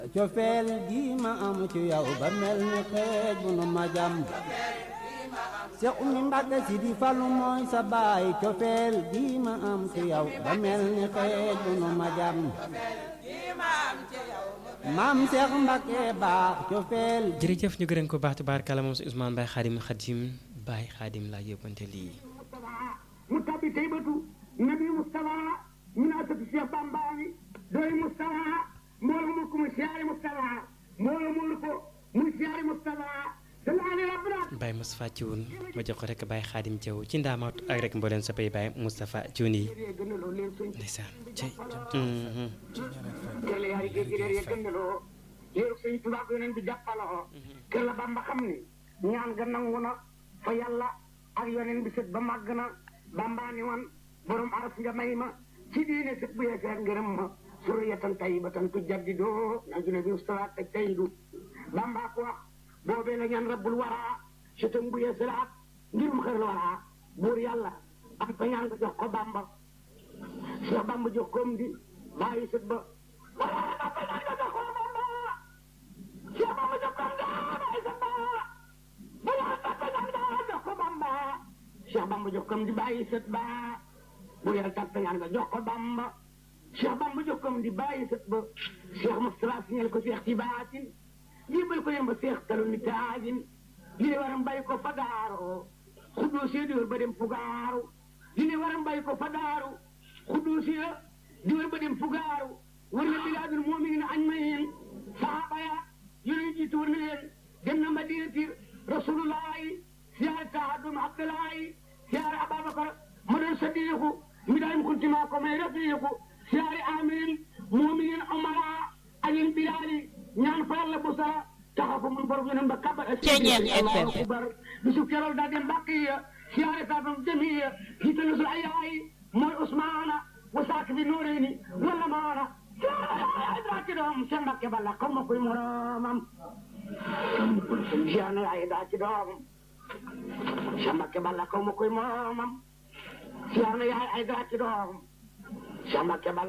cofeel gi ma am ci yow ba mel ni xeej bu nu ma jam Seex Umi Mbàkke si di falu mooy sa baay cofeel gi ma am ci yow ba mel ni xeej bu nu ma jam maam Seex Mbàkke baax cofeel jërëjëf ñu gërëm ko baax tubaarkàlla moom si Ousmane Baye Xaadim Xaadim Baye Xaadim laa yóbbante lii mu tabbi taybatu nabi Mustafa min asatu Cheikh Bambaani doy Mustafa mbooloo mu ko mu siyaare Mustafa mbooloo mu ko mu siyaare Mustafa salaale rabbina Baye Moustapha Thioune ma jox ko rek Baye Xaadim Thiaw ci ndaamaat ak rek mbooleen sa pay Baye Moustapha Thioune yi gënaloo leen suñ ndeysaan cey teel yaari géej gi reer ya gënaloo léeru sëñ Tuubaa ko yoneen bi jàppaloo kër la Bamba xam ni ñaan ga nangu na fa yàlla ak yoneen bi sët ba màgg na Bamba ni woon borom aras nga may ma ci diine sët bu yeeseer ngërëm ma suriyatan tayyibatan tujaddidoo na june bi ustalaat ak tayyidu Bamba ko wax boobee la ñaan rabbul waraa sëtam bu yeesalaat ngirum xër la waraa buur yàlla am fa ñaan nga jox ko Bamba Cheikh Bamba jox koom di bàyyi sët ba wala am fa ñaan nga jox ko Bamba Cheikh Bamba jox koom di bàyyi sët ba wala am fa ñaan nga jox ko Bamba Cheikh Bamba jox koom di bàyyi sët ba bu yàlla tàggat ñaan nga jox ko Bamba Cheikh Bamba jox koom di bàyyi sët ba Cheikh Moustapha signal ko Cheikh ci baatin jébal ko yemba Cheikh talu ni taajin li ne waram bàyyi ko fa daaroo xuddoo see di wër ba dem fugaaru li ne waram bàyyi ko fa daaru xuddoo see di wër ba dem fugaaru war na bilaadul mu'minin ajmain sahaaba ya yonent jiitu war na leen dem na madinati rasulullahi siyaare tahadum abdullahi siyaare ababakar ma doon sadiiku mi daayim kuntima ko may rafiiku siyaare amin mu'minin umara ayin bilaali ñaan fa yàlla bu sara taxaw fa mun borom yeneen ba kabar Ceeñeen FM. akbar bisu keroog daa dem bàqiya siyaare saafam jamiya jiite nasul ayaay mooy Ousmana wasaak bi nooreeni wala maana siyaare daa ci doom seen Mbàkke balla xaw ma koy moromam siyaare ay daa ci doom seen Mbàkke balla xaw ma koy moromam siyaare yaay ay daa ci doom seen Mbàkke balla